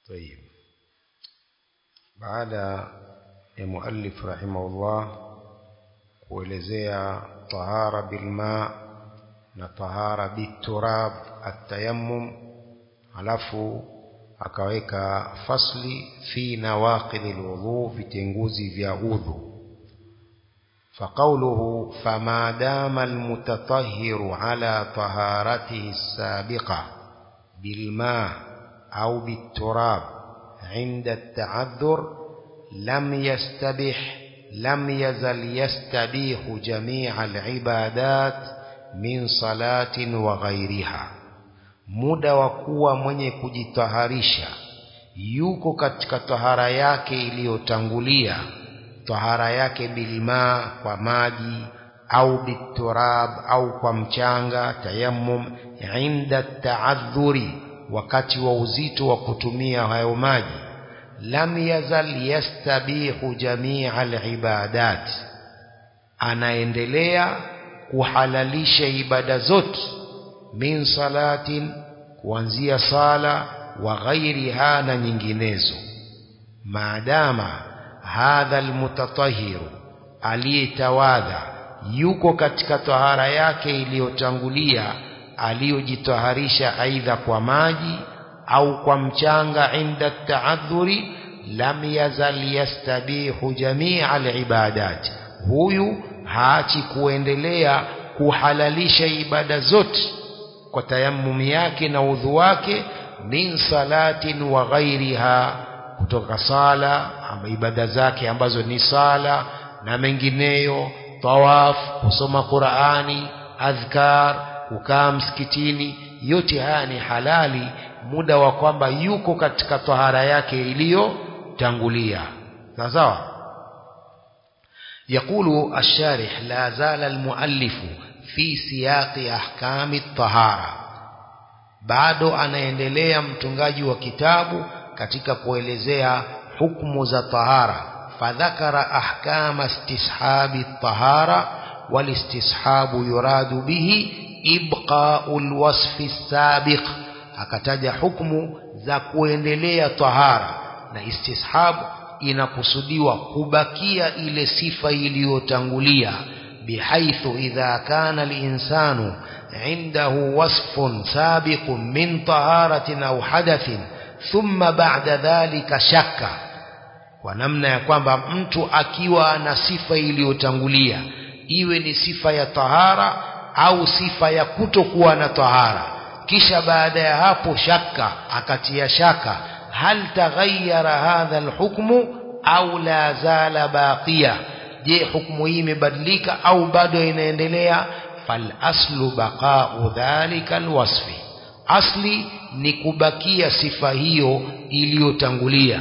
طيب baada ya muallif rahimahullah kuelezea tahara bilma na tahara biturab atayammum alafu akaweka fasli fi nawaqidhi alwudhu vitenguzi vya udhu فقوله فما دام المتطهر على طهارته السابقة بالماء أو بالتراب عند التعذر لم يستبح لم يزل يستبيح جميع العبادات من صلاة وغيرها muda wa kuwa mwenye kujitaharisha yuko katika tahara yake iliyotangulia tahara yake bilmaa kwa maji au biturab au kwa mchanga tayammum inda taadhuri wakati wa uzito wa kutumia hayo maji lam yazal yastabihu jamia alibadat anaendelea kuhalalisha ibada zote min salatin kuanzia sala wa ghairiha na nyinginezo maadama hadha almutatahiru aliyetawadha yuko katika tahara yake iliyotangulia aliyojitaharisha aidha kwa maji au kwa mchanga inda taadhuri lam yazal yastabihu jamia alibadat huyu haachi kuendelea kuhalalisha ibada zote kwa tayammum yake na udhu wake min salatin wa ghairiha kutoka sala ama ibada zake ambazo ni sala na mengineyo tawaf kusoma Qur'ani adhkar kukaa msikitini yote haya ni halali muda wa kwamba yuko katika tahara yake iliyotangulia sawa sawa يقول الشارح لا زال المؤلف في سياق أحكام الطهارة bado anaendelea mtungaji wa kitabu katika kuelezea hukumu za tahara fadhakara ahkama istishabi tahara walistishabu yuradu bihi ibqa'u alwasfi sabiq akataja hukumu za kuendelea tahara na istishab inakusudiwa kubakia ile sifa iliyotangulia bihaithu idha kana al-insanu عنده وصف سابق من طهارة أو حدث ثم بعد ذلك شك kwa namna ya kwamba mtu akiwa na sifa iliyotangulia iwe ni sifa ya tahara au sifa ya kutokuwa na tahara kisha baada ya hapo shaka akatia shaka hal taghayyara hadha alhukmu au la zala baqiya je hukumu hii imebadilika au bado inaendelea فالأصل بقاء ذلك الوصف أصلي نكبكية صفة هيو إليو تنغلية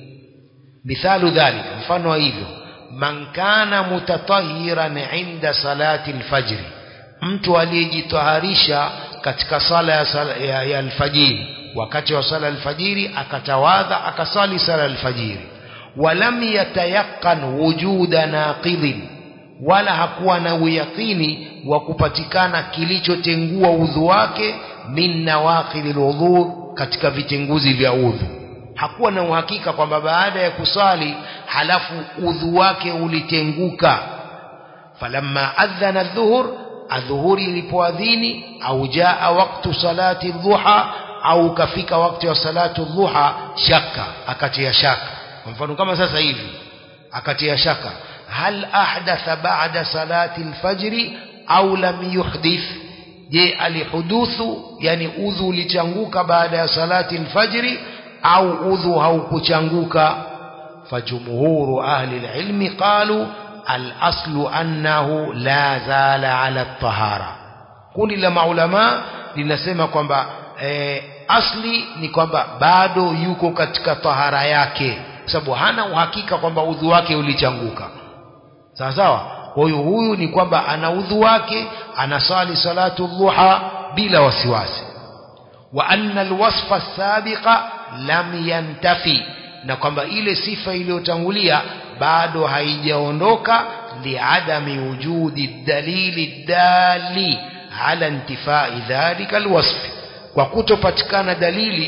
مثال ذلك مفانو hivyo man kana mutatahiran inda salati alfajr mtu aliyejitaharisha katika sala ya, sala ya, ya alfajiri wakati wa sala alfajiri akatawadha akasali sala alfajiri walam yatayaqan wujuda naqidhin wala hakuwa na uyakini wa kupatikana kilichotengua udhu wake min nawaqidil udhu katika vitenguzi vya udhu hakuwa na uhakika kwamba baada ya kusali halafu udhu wake ulitenguka falamma adhana dhuhur adhuhuri ilipoadhini au jaa waktu salati dhuha au kafika wakati wa salatu dhuha shaka akatia shaka kwa mfano kama sasa hivi akatia shaka هل أحدث بعد صلاة الفجر أو لم يحدث je alihuduthu yani udhu ulichanguka baada ya salati alfajri au udhu haukuchanguka fajumhuru ahli alilmi qalu alaslu annahu la zala ala tahara kundi la maulama linasema kwamba e, asli ni kwamba bado yuko katika tahara yake kwa sababu hana uhakika kwamba udhu wake ulichanguka sawa sawa kwa hiyo huyu ni kwamba ana udhu wake anasali salatu dhuha bila wasiwasi wa anna alwasfa sabiqa lam yantafi na kwamba ile sifa iliyotangulia bado haijaondoka liadami wujudi dalili dali ala intifai dhalika alwasf kwa kutopatikana dalili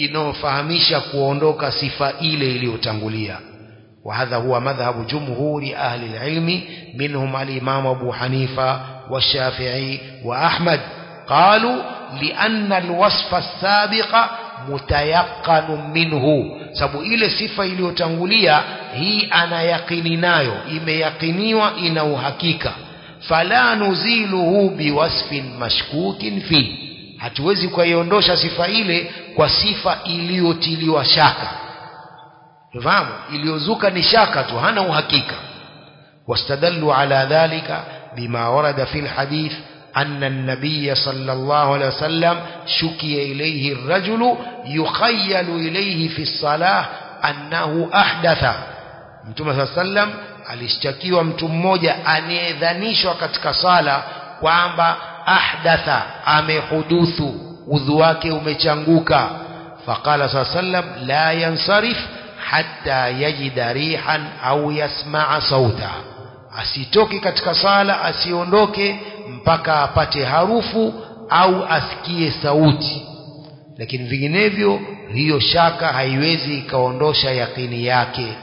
inayofahamisha kuondoka sifa ile iliyotangulia وهذا هو مذهب جمهور أهل العلم منهم الإمام أبو حنيفة والشافعي وأحمد قالوا لأن الوصف السابق متيقن منه sababu ile sifa iliyotangulia hii ana yakini nayo imeyakiniwa ina uhakika fala nuziluhu biwasfin mashkukin fi hatuwezi kuiondosha sifa ile kwa sifa iliyotiliwa shaka fahamu iliyozuka ni shaka tu hana uhakika واستدلوا على ذلك بما ورد في الحديث أن النبي صلى الله عليه وسلم شكي إليه الرجل يخيل إليه في الصلاة أنه أحدث mtume saa sallam alishtakiwa mtu mmoja anayedhanishwa katika sala kwamba ahdatha amehuduthu udhu wake umechanguka faqala saa sallam la yansarif hatta yajida rihan au yasmaa sauta asitoke katika sala asiondoke mpaka apate harufu au asikie sauti lakini vinginevyo hiyo shaka haiwezi ikaondosha yakini yake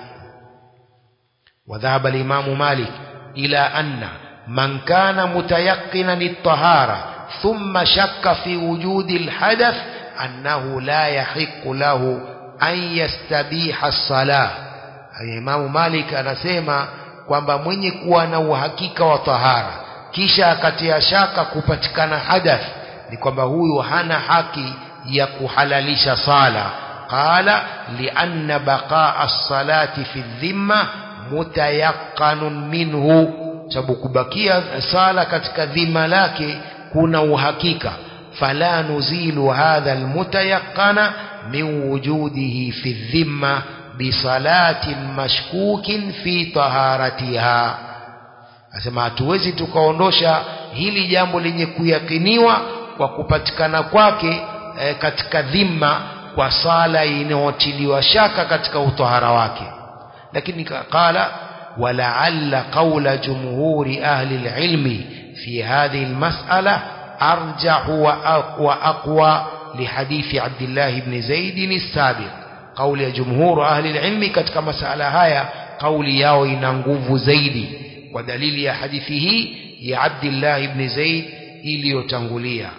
وذهب الإمام مالك إلى أن من كان متيقنا الطهارة ثم شك في وجود الحدث أنه لا يحق له أن يستبيح الصلاة الإمام مالك anasema kwamba mwenye kuwa na uhakika wa tahara kisha akatia shaka kupatikana hadath ni kwamba huyu hana haki ya kuhalalisha sala qala lianna baqaa as-salati fi dhimma mutayaqanun minhu sababu kubakia sala katika dhima lake kuna uhakika fala nuzilu hadha almutayaqana min wujudihi fi dhimma bisalatin mashkukin fi taharatiha asema hatuwezi tukaondosha hili jambo lenye kuyakiniwa kwa kupatikana kwake e, katika dhima kwa sala inayotiliwa shaka katika utahara wake lakini qala ولعل قول جمهور أهل العلم في هذه المسألة أرجح وأقوى لحديث عبد الله بن زيد السابق قول جمهور أهل العلم كتك مسألة هاي قول ياو ينغوف زيد ودليل يا حديثه يا عبد الله بن زيد إلي يتنغليا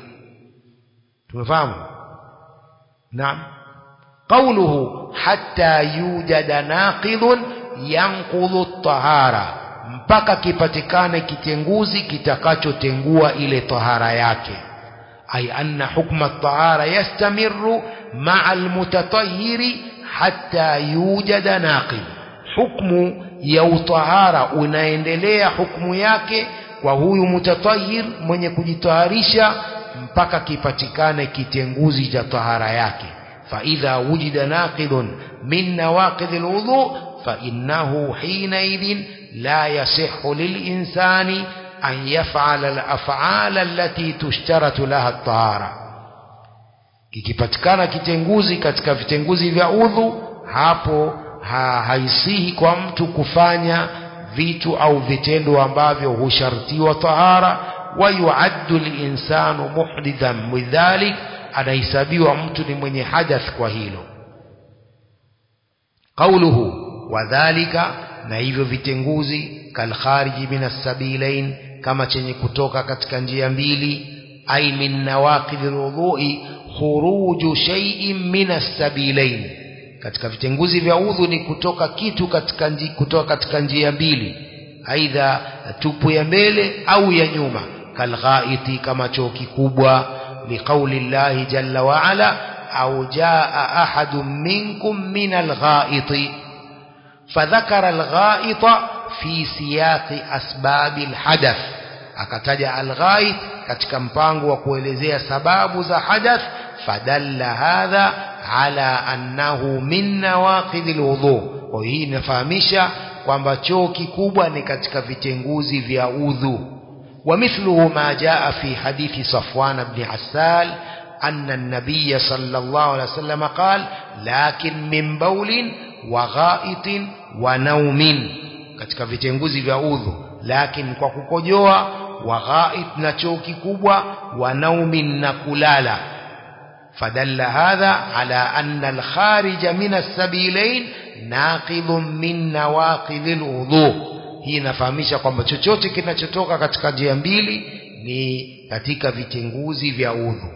تفهم نعم قوله حتى يوجد ناقض yanqudhu tahara mpaka kipatikane kitenguzi kitakachotengua ile tahara yake ay anna hukma tahara yastamiru ma'a almutatahhiri hatta yujada naqid hukmu ya utahara unaendelea hukmu yake kwa huyu mutatahhir mwenye kujitaharisha mpaka kipatikane kitenguzi cha tahara yake fa idha wujida naqidun min nawaqid alwudu فإنه حينئذ لا يصح للإنسان أن يفعل الأفعال التي تشترط لها الطهارة kikipatikana kitenguzi katika vitenguzi vya udhu hapo ha, haisihi kwa mtu kufanya vitu au vitendo ambavyo hushartiwa tahara wa yuaddu linsanu muhdithan bidhalik anahesabiwa mtu ni mwenye hadath kwa hilo qauluhu wadhalika na hivyo vitenguzi kalkhariji min assabilain kama chenye kutoka katika njia mbili ay min nawaqidh alwudhu'i khuruju shay'in min assabilain katika vitenguzi vya udhu ni kutoka kitu katika nji, kutoka katika njia mbili aidha tupu ya mbele au ya nyuma kalghaiti kama choo kikubwa liqauli llahi jalla wa ala au jaa ahadun minkum min alghaiti فذكر الغائط في سياق أسباب الحدث akataja alghait katika mpango wa kuelezea sababu za hadath fadalla hadha ala annahu min nawaqidh alwudu kwa hii inafahamisha kwamba choo kikubwa ni katika vitenguzi vya udhu ومثله ما جاء في حديث صفوان بن عسال أن النبي صلى الله عليه وسلم قال لكن من بول وغائط ونوم katika vitenguzi vya udhu lakini kwa kukojoa wa ghait na choo kikubwa wa naumin na kulala فدل هذا على أن الخارج من السبيلين ناقض من نواقض الوضوء hii inafahamisha kwamba chochote kinachotoka katika njia mbili ni katika vitenguzi vya udhu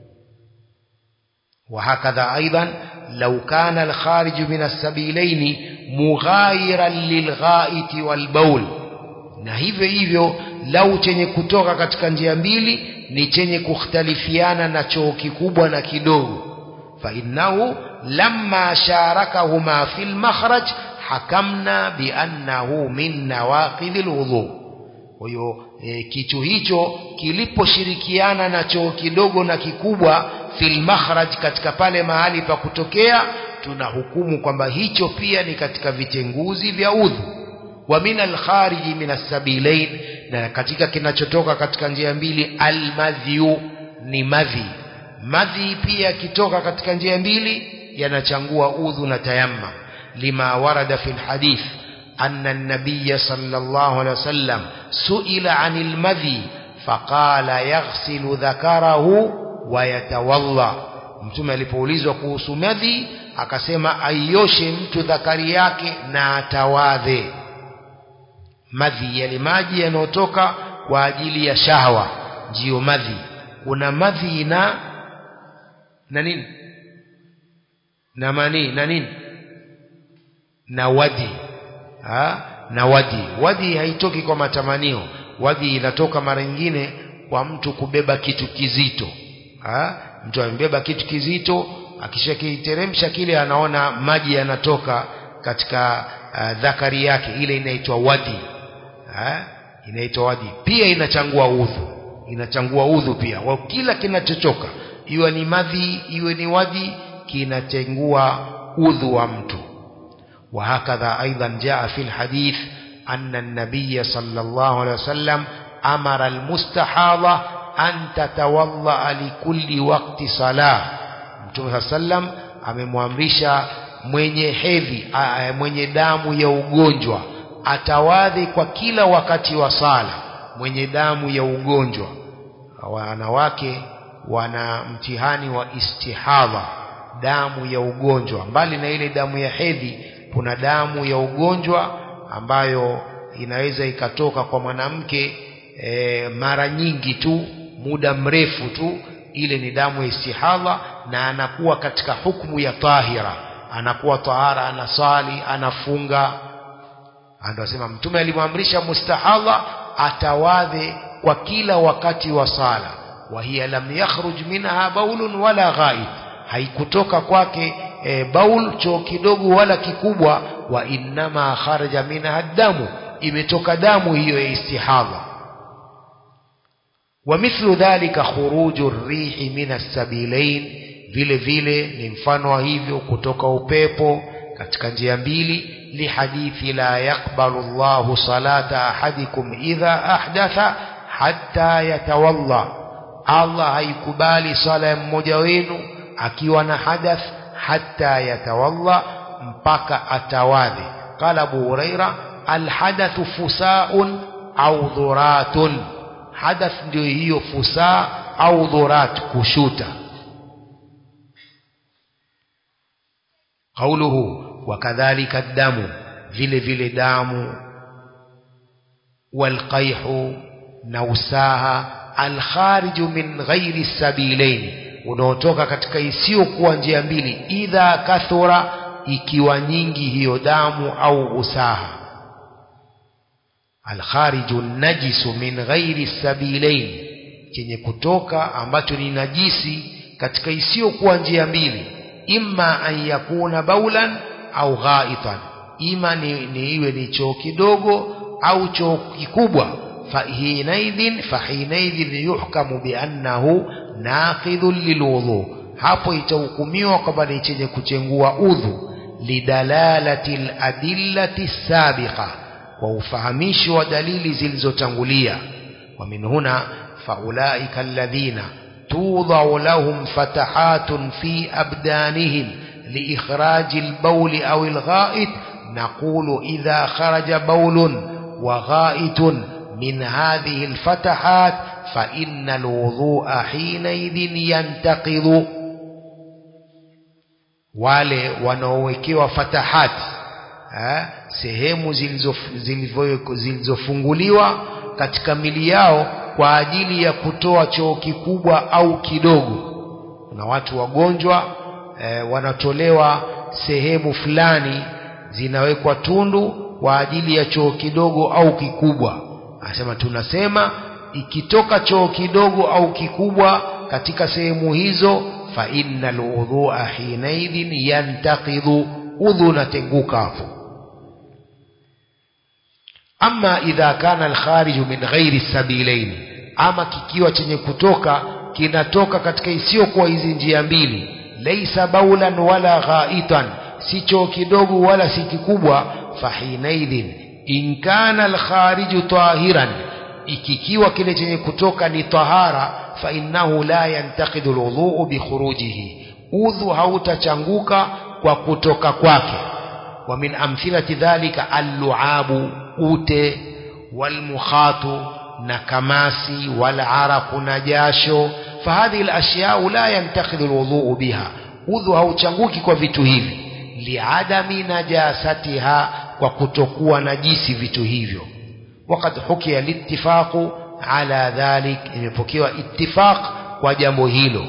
وهكذا أيضا لو كان الخارج من السبيلين مغايرا للغائط والبول na hivyo hivyo lau chenye kutoka katika njia mbili ni chenye kukhtalifiana na choo kikubwa na kidogo fainnahu lamma sharakahuma fi lmakhraj hakamna biannahu min nawaqidhi lwudhu kwa hiyo e, kichu hicho kiliposhirikiana na choo kidogo na kikubwa fil makhraj katika pale mahali pa kutokea tunahukumu kwamba hicho pia ni katika vitenguzi vya udhu wa min alkhariji min assabilain na katika kinachotoka katika njia mbili almadhiu ni madhi madhi pia kitoka katika njia mbili yanachangua udhu na tayamma lima warada fi lhadith أن النبي صلى الله عليه وسلم سئل عن المذي فقال يغسل ذكره ويتوضا mtume alipoulizwa kuhusu madhi akasema aioshe mtu dhakari yake na atawadhe madhi yale maji yanayotoka kwa ajili ya shahwa ndiyo madhi kuna madhi na na nini na mani na nini na wadi ha? na wadi wadi haitoki kwa matamanio wadi inatoka mara nyingine kwa mtu kubeba kitu kizito ha? mtu amebeba kitu kizito akishakiteremsha kile anaona maji yanatoka katika uh, dhakari yake ile inaitwa wadi ha? inaitwa wadi pia inachangua udhu inachangua udhu pia wa kila kinachotoka iwe ni madhi iwe ni wadi kinachengua udhu wa mtu وهكذا أيضا جاء في الحديث أن النبي صلى الله عليه وسلم أمر المستحاضة أن تتوضأ لكل وقت صلاة Mtume صلى الله عليه وسلم amemwamrisha mwenye hedhi mwenye damu ya ugonjwa atawadhi kwa kila wakati wa sala mwenye damu ya ugonjwa wanawake wana mtihani wa istihadha damu ya ugonjwa mbali na ile damu ya hedhi kuna damu ya ugonjwa ambayo inaweza ikatoka kwa mwanamke e, mara nyingi tu muda mrefu tu ile ni damu ya istihadha na anakuwa katika hukumu ya tahira anakuwa tahara anasali anafunga ndio asema mtume alimwamrisha mustahadha atawadhe kwa kila wakati wa sala wa hiya lam yakhruj minha baulun wala ghaib haikutoka kwake e, baul choo kidogo wala kikubwa wa innama kharaja minha damu imetoka damu hiyo ya istihadha wa mithlu dhalika khuruju rihi min assabilain vile vile ni mfano wa hivyo kutoka upepo katika njia mbili lihadithi la yaqbalu Allahu salata ahadikum idha ahdatha hatta yatawalla Allah haikubali sala ya mmoja wenu akiwa na hadath hatta yatawalla mpaka atawadhi qala Abu Huraira alhadathu fusaun au dhuratun hadath ndio hiyo fusaa au dhurat kushuta qauluhu wakadhalika damu vile vile damu walqaihu na usaha alkhariju min ghairi sabilaini unaotoka katika isiyokuwa njia mbili idha kathura ikiwa nyingi hiyo damu au usaha alkhariju najisu min ghairi sabilain chenye kutoka ambacho ni najisi katika isiyokuwa njia mbili imma an yakuna baulan au ghaitan ima ni, ni iwe ni choo kidogo au choo kikubwa fahinaidhin fahinaidhin yuhkamu biannahu naqidhun lilwudhu hapo itahukumiwa kwamba ni chenye kuchengua udhu lidalalati ladillati sabiqa kwa ufahamishi wa dalili zilizotangulia wa min huna faulaika alladhina tudau lahum fatahatun fi abdanihim لإخراج البول أو الغائط نقول إذا خرج بول وغائط من هذه الفتحات فإن الوضوء حينئذ ينتقض wale wanaowekewa fatahati ha? sehemu zilizofunguliwa zilizo katika mili yao kwa ajili ya kutoa choo kikubwa au kidogo kuna watu wagonjwa e, wanatolewa sehemu fulani zinawekwa tundu kwa ajili ya choo kidogo au kikubwa anasema tunasema ikitoka choo kidogo au kikubwa katika sehemu hizo fa innal udhua hinaidhin yantaqidhu udhu unatenguka hapo ama idha kana alkhariju min ghairi sabilain ama kikiwa chenye kutoka kinatoka katika isiyokuwa hizi njia mbili laisa baulan wala ghaitan si choo kidogo wala si kikubwa fahinaidhin in kana alkhariju tahiran ikikiwa kile chenye kutoka ni tahara fa innahu la yantaqidu alwudhu bikhurujihi udhu hautachanguka kwa kutoka kwake wa min amthilati dhalika alluabu ute walmukhatu na kamasi walaraqu na jasho fahadhihi alashyau la yantakhidhu alwudhu biha udhu hauchanguki kwa vitu hivi liadami najasatiha kwa kutokuwa najisi vitu hivyo وقد حكي الاتفاق على ذلك imepokewa ittifaq kwa jambo hilo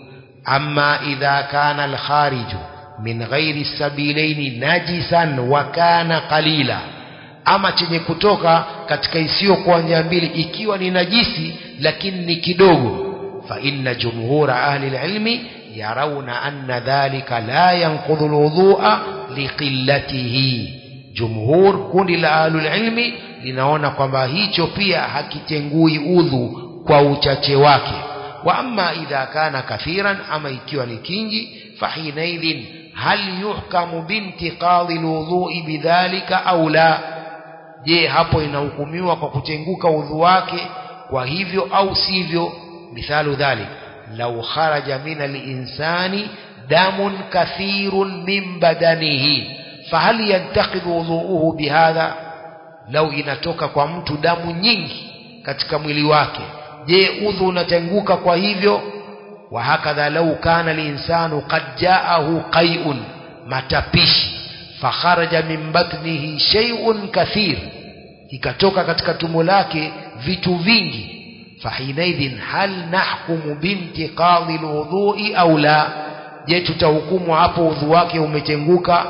amma idha kana alkharij min ghairi sabilaini najisan wa kana qalila ama chenye kutoka katika isiyo kwa njia mbili ikiwa ni najisi lakini ni kidogo fa inna jumhura ahli alilmi yarawna anna dhalika la yanqudhu alwudhu'a liqillatihi jumhur kundi la ahlul ilmi linaona kwamba hicho pia hakitengui udhu kwa uchache wake wa amma idha kana kathiran ama ikiwa ni kingi fahinaidhin hal yuhkamu bintiqadhi alwudhu'i bidhalika au la je hapo inahukumiwa kwa kutenguka udhu wake kwa hivyo au sivyo mithalu dhalik law kharaja min alinsani damun kathirun min badanihi fahal yantaqidhu wudhu'uhu bihadha lau inatoka kwa mtu damu nyingi katika mwili wake je udhu unatenguka kwa hivyo wa hakadha lau kana linsanu qad jaahu qai'un matapishi fakharaja min batnihi shay'un kathir ikatoka katika tumbo lake vitu vingi fahinaidhin hal nahkumu bintiqadhi alwudhu'i au la je tutahukumu hapo udhu wake umetenguka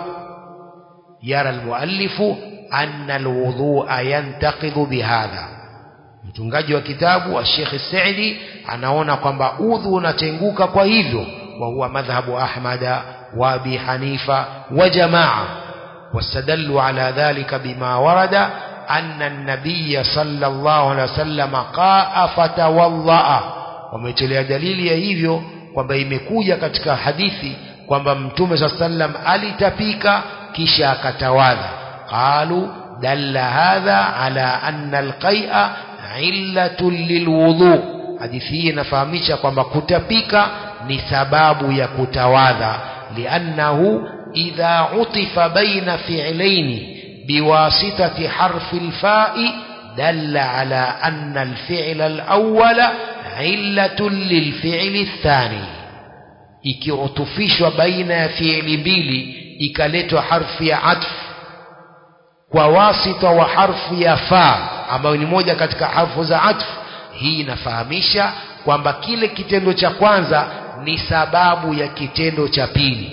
yara almuallifu anna alwudhu'a yantaqidhu bihadha mtungaji wa kitabu wa Sheikh Saidi anaona kwamba udhu unatenguka kwa hivyo wa huwa madhhabu Ahmada wa Abi Hanifa wa jamaa واستدلوا على ذلك بما ورد أن النبي صلى الله عليه وسلم قاء فتوضأ wametolea dalili ya hivyo kwamba imekuja katika hadithi kwamba mtume saa sallam alitapika kisha akatawadha qalu dalla hadha ala anna alqai'a illatun lilwudhu hadithi hii inafahamisha kwamba kutapika ni sababu ya kutawadha liannahu idha utifa baina fi'laini biwasitati harfi alfa'i dalla ala anna alfi'la alawwala illatun lilfi'li athani ikiutufishwa baina ya fi'li mbili ikaletwa harfi ya atf kwa wasita wa harfu ya fa ambayo ni moja katika harfu za atf hii inafahamisha kwamba kile kitendo cha kwanza ni sababu ya kitendo cha pili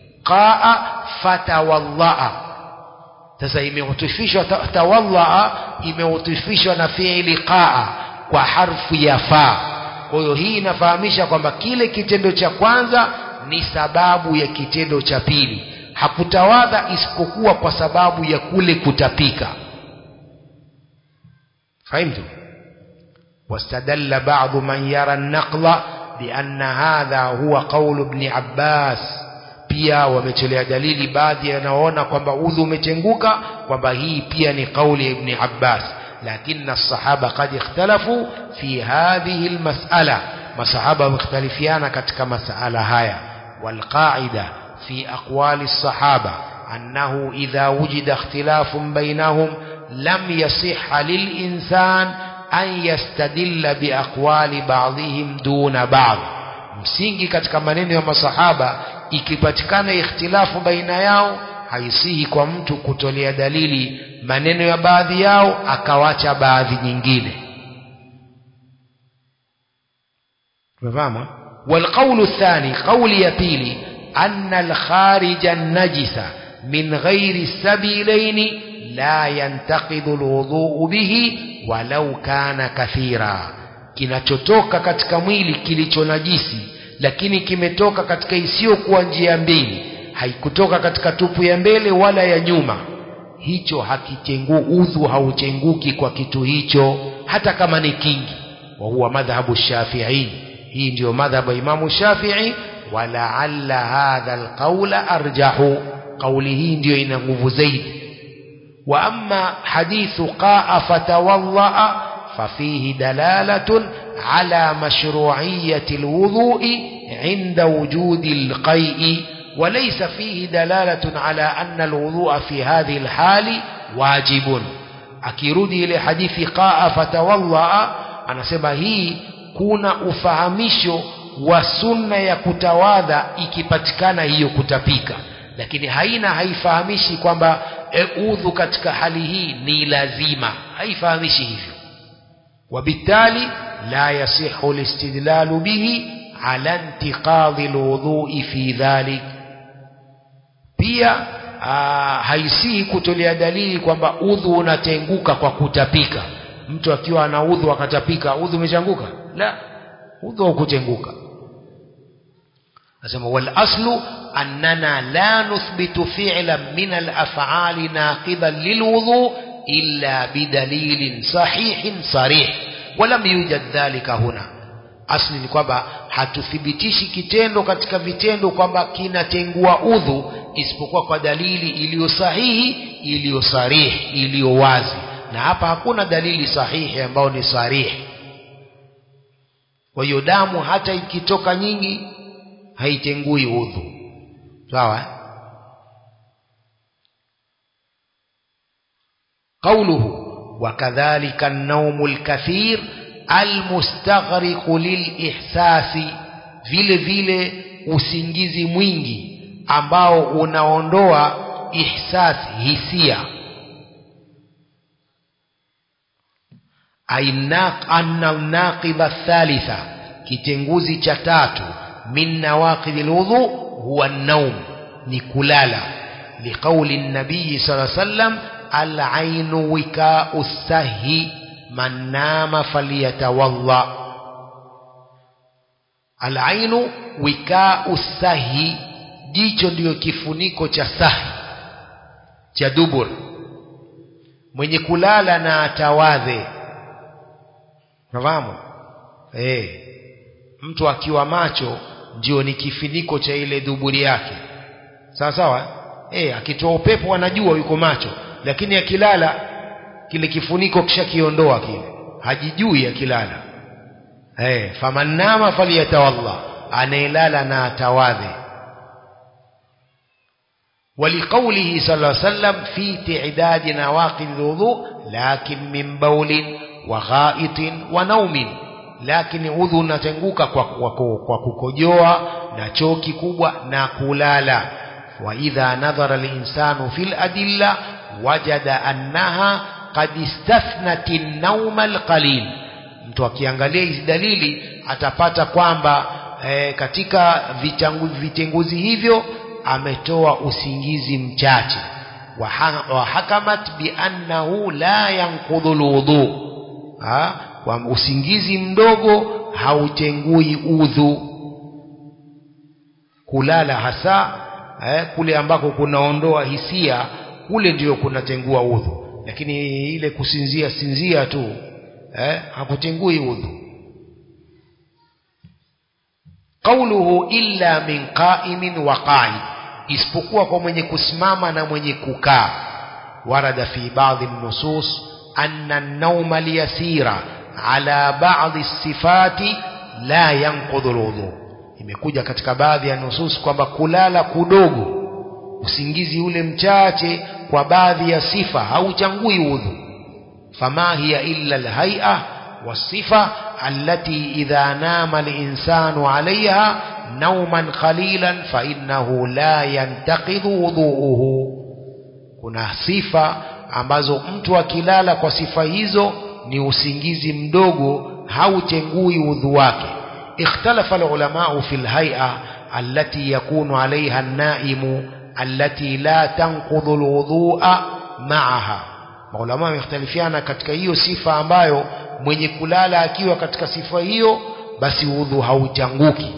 qaa fatawallaa sasa imeutufishwa tawallaa imeutufishwa na fiili qaa kwa harfu ya fa kwa hiyo hii inafahamisha kwamba kile kitendo cha kwanza ni sababu ya kitendo cha pili hakutawadha isipokuwa kwa sababu ya kule kutapika فهمتم واستدل بعض من يرى النقل بأن هذا هو قول ابن عباس pia wametolea dalili baadhi yanaona kwamba udhu umetenguka kwamba hii pia ni kauli ya ibn Abbas lakini sahaba kad ikhtalafu fi hadhihi almas'ala masahaba wamekhtalifiana katika masala haya walqaida fi aqwali الصحابه انه اذا وجد اختلاف بينهم لم يصح للإنسان أن يستدل بأقوال بعضهم دون بعض msingi katika maneno ya masahaba ikipatikana ikhtilafu baina yao haisihi kwa mtu kutolea dalili maneno ya baadhi yao akawacha baadhi nyingine tumefahamu والقول الثاني قول يبيلي أن الخارج النجس من غير السبيلين لا ينتقض الوضوء به ولو كان كثيرا kinachotoka katika mwili kilicho najisi lakini kimetoka katika isiyokuwa njia mbili haikutoka katika tupu ya mbele wala ya nyuma hicho hakichengu udhu hauchenguki kwa kitu hicho hata kama ni kingi wa huwa madhhabu shafi'i hii ndiyo madhhabu imamu shafi'i walaalla hadha alqaula arjahu kauli hii ndiyo ina nguvu zaidi wa amma hadithu qaa fatawaddaa ففيه دلالة على مشروعية الوضوء عند وجود القيء وليس فيه دلالة على أن الوضوء في هذه الحال واجب akirudi ile hadithi qaa fatawallaa anasema hii kuna ufahamisho wa sunna ya kutawadha ikipatikana hiyo kutapika lakini haina haifahamishi kwamba e, udhu katika hali hii ni lazima haifahamishi hivyo وبالتالي لا يصح الاستدلال به على انتقاض الوضوء في ذلك pia haisihi kutolea dalili kwamba udhu unatenguka kwa kutapika mtu akiwa ana udhu akatapika udhu umechanguka la udhu haukutenguka nasema wal aslu annana la nuthbitu fi'lan min al af'ali naqidan lil wudu illa bidalilin sahihin sarih walam yujad dhalika huna asli ni kwamba hatuthibitishi kitendo katika vitendo kwamba kinatengua udhu isipokuwa kwa dalili iliyo sahihi iliyo sarih iliyo wazi na hapa hakuna dalili sahihi ambayo ni sarihi kwa hiyo damu hata ikitoka nyingi haitengui udhu sawa قوله وكذلك النوم الكثير المستغرق للإحساس vile vile usingizi mwingi ambao unaondoa ihsas hisia anna naqidha thalitha kitenguzi cha tatu min nawaqidhi lwudhu huwa naum ni kulala liqauli nabii sala sallam العين وكاء السهي من نام فليتوضا العين وكاء السهي jicho ndiyo kifuniko cha sahi cha dubur mwenye kulala na atawadhe nafahamu eh mtu akiwa macho ndio ni kifuniko cha ile duburi yake sawa sawa eh akitoa upepo anajua yuko macho lakini akilala kile kifuniko kishakiondoa kile hajijui akilala eh famannama falyatawalla anayelala na atawadhe ولقوله صلى الله عليه وسلم في تعداد نواقض الوضوء لكن من بول وغائط ونوم lakini udhu unatenguka kwa, kwa, kwa kukojoa na choo kikubwa na kulala wa idha nadhara linsanu fil adilla wajada annaha qad istathnat an-nawm al-qalil mtu akiangalia hizi dalili atapata kwamba e, katika vitangu, vitenguzi hivyo ametoa usingizi mchache wa hakamat bi annahu la yanqudhu alwudu kwa usingizi mdogo hautengui udhu kulala hasa eh, kule ambako kunaondoa hisia kule ndio kunatengua udhu lakini ile kusinzia sinzia tu eh, hakutengui udhu qauluhu illa min qa'imin wa qa'id isipokuwa kwa mwenye kusimama na mwenye kukaa warada fi baadhi nusus anna an-nawma al-yasira ala baadhi sifati la yanqudhu al-wudu imekuja katika baadhi ya nusus kwamba kulala kudogo usingizi ule mchache kwa baadhi ya sifa hauchangui udhu fama hiya illa alhay'a wasifa allati idha nama alinsanu alaiha نوما قليلا فإنه لا ينتقض وضوءه kuna sifa ambazo mtu akilala kwa sifa hizo ni usingizi mdogo hautengui udhu wake ikhtalafa alulamau fi lhaia allati yakunu alaiha nnaimu allati la tanqudhu lwudhua maaha maulama wamekhtalifiana katika hiyo sifa ambayo mwenye kulala akiwa katika sifa hiyo basi udhu hauchanguki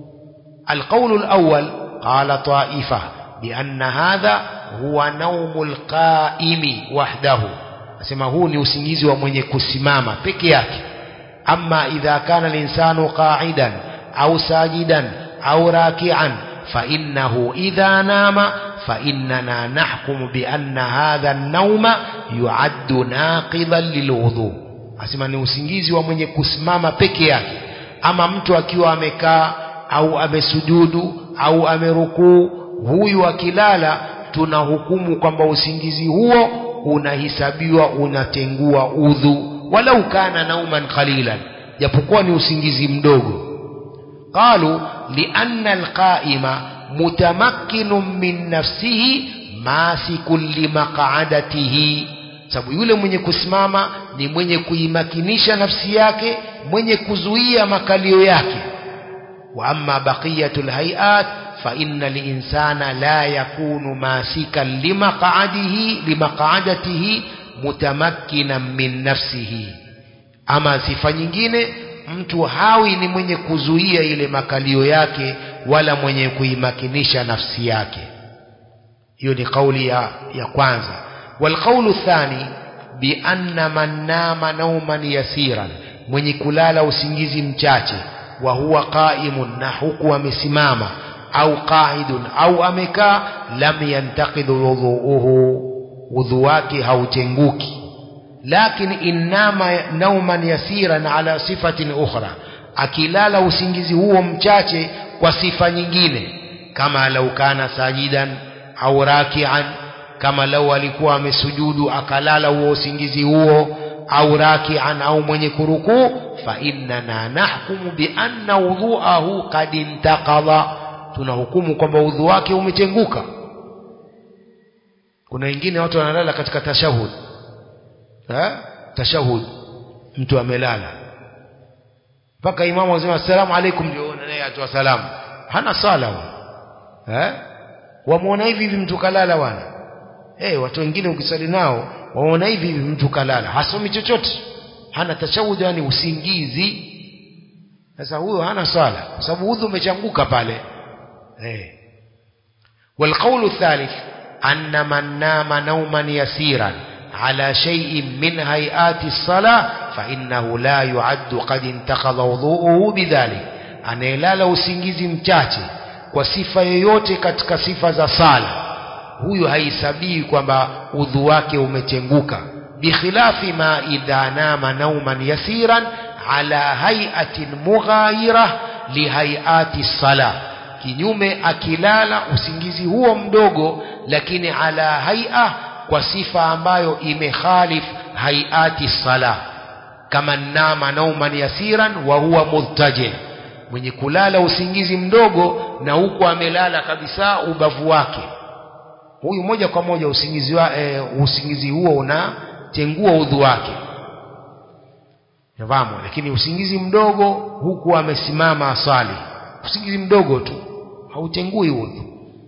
القول الأول قال طائفة بأن هذا هو نوم القائم وحده أسمى هو نيوسنجيزي ومن يكسماما بكياك أما إذا كان الإنسان قاعدا أو ساجدا أو راكعا فإنه إذا نام فإننا نحكم بأن هذا النوم يعد ناقضا للوضوء أسمى نيوسنجيزي ومن يكسماما بكياك أما mtu akiwa amekaa au amesujudu au amerukuu huyu akilala tunahukumu kwamba usingizi huo unahisabiwa unatengua udhu walau kana nauman qalilan japokuwa ni usingizi mdogo qalu lianna alqaima mutamakkinun min nafsihi masikun limaqadatihi sababu yule mwenye kusimama ni mwenye kuimakinisha nafsi yake mwenye kuzuia makalio yake وأما بقية الهيئات فإن الإنسان لا يكون ماسكا لمقعده لمقعدته متمكنا من نفسه أما sifa nyingine mtu hawi ni mwenye kuzuia ile makalio yake wala mwenye kuimakinisha nafsi yake hiyo ni kauli ya, ya kwanza walqaulu thani bianna man nama nauman yasiran mwenye kulala usingizi mchache wa huwa qaimun na huku amesimama au qaidun au amekaa lam yantaqidhu wudhuuhu udhu wake hautenguki lakini innama nauman yasiran ala sifatin ukhra akilala usingizi huo mchache kwa sifa nyingine kama lau kana sajidan au rakian kama lau alikuwa amesujudu akalala huo usingizi huo au rakian au mwenye kurukuu fa innana nahkumu bi anna wudhuahu qad intaqadha tunahukumu kwamba udhu wake umetenguka kuna wengine watu wanalala katika tashahud ha? tashahud mtu amelala mpaka imamu anasema assalamu alaikum ndio naye atoa salamu hana sala eh wamuona hivi hivi mtu kalala wana eh watu wengine ukisali nao waona hivi hivi mtu kalala hasomi chochote hana tashahud yani usingizi sasa huyo hana sala kwa sababu udhu umechanguka pale eh والقول الثالث أن من نام نوما يسيرا على شيء من هيئات الصلاة فإنه لا يعد قد انتقض وضوءه بذلك anayelala usingizi mchache kwa sifa yoyote katika sifa za sala huyu haisabii kwamba udhu wake umetenguka bikhilafi ma idha nama nauman yasiran ala hayatin mughayira lihayati sala kinyume akilala usingizi huo mdogo lakini ala haia kwa sifa ambayo imekhalif hayati sala kama nama nauman yasiran wa huwa mudtaje mwenye kulala usingizi mdogo na huku amelala kabisa ubavu wake huyu moja kwa moja usingizi, wa, e, usingizi huo unatengua udhu wake nafahamu lakini usingizi mdogo huku amesimama asali usingizi mdogo tu hautengui udhu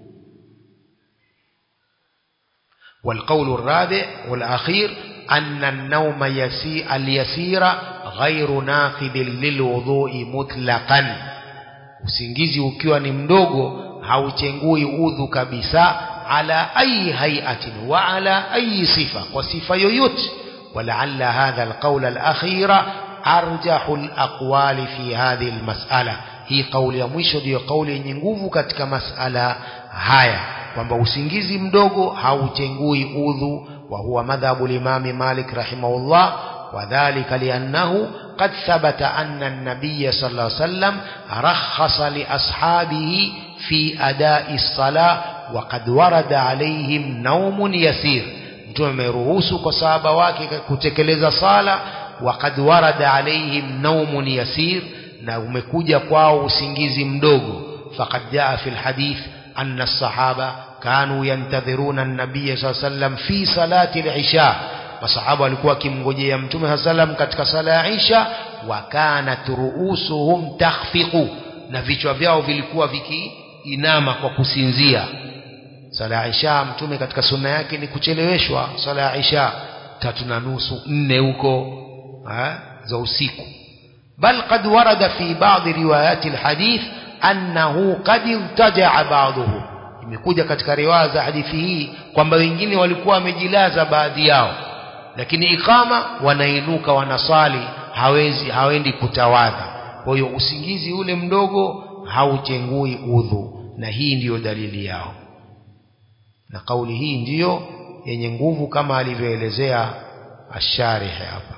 والقول الرابع والأخير أن النوم يسي اليسير غير ناقض للوضوء مطلقا usingizi ukiwa ni mdogo hauchengui udhu kabisa ala ayi hayatin wa ala ayi sifa kwa sifa yoyote ولعل هذا القول الأخير أرجح الأقوال في هذه المسألة hii kauli ya mwisho ndiyo kauli yenye nguvu katika masala haya kwamba usingizi mdogo hauchengui udhu wa huwa madhhabu limami Malik rahimahullah وذلك لأنه قد ثبت أن النبي صلى الله عليه وسلم رخص لأصحابه في أداء الصلاة وقد ورد عليهم نوم يسير mtume ameruhusu kwa sahaba wake kutekeleza sala waqad warada alaihim naumun yasir na umekuja kwao usingizi mdogo faqad jaa fi alhadith anna as-sahaba kanu yantadhiruna an-nabiy sallallahu alayhi wasallam fi salati al-isha masahaba walikuwa wakimngojea mtume sallallahu alayhi wasallam katika sala ya isha wa kanat ruusuhum takhfiqu na vichwa vyao vilikuwa vikiinama kwa kusinzia sala ya isha mtume katika sunna yake ni kucheleweshwa sala ya isha tatu na nusu nne huko za usiku bal qad warada fi ba'd riwayat alhadith annahu qad irtaja'a ba'dhuhu imekuja katika riwaya za hadithi hii kwamba wengine walikuwa wamejilaza baadhi yao lakini ikama wanainuka wanasali hawezi hawendi kutawadha kwa hiyo usingizi ule mdogo hauchengui udhu na hii ndiyo dalili yao na kauli hii ndiyo yenye nguvu kama alivyoelezea asharih hapa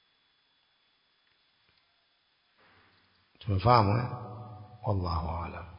tumefahamu eh wallahu aalam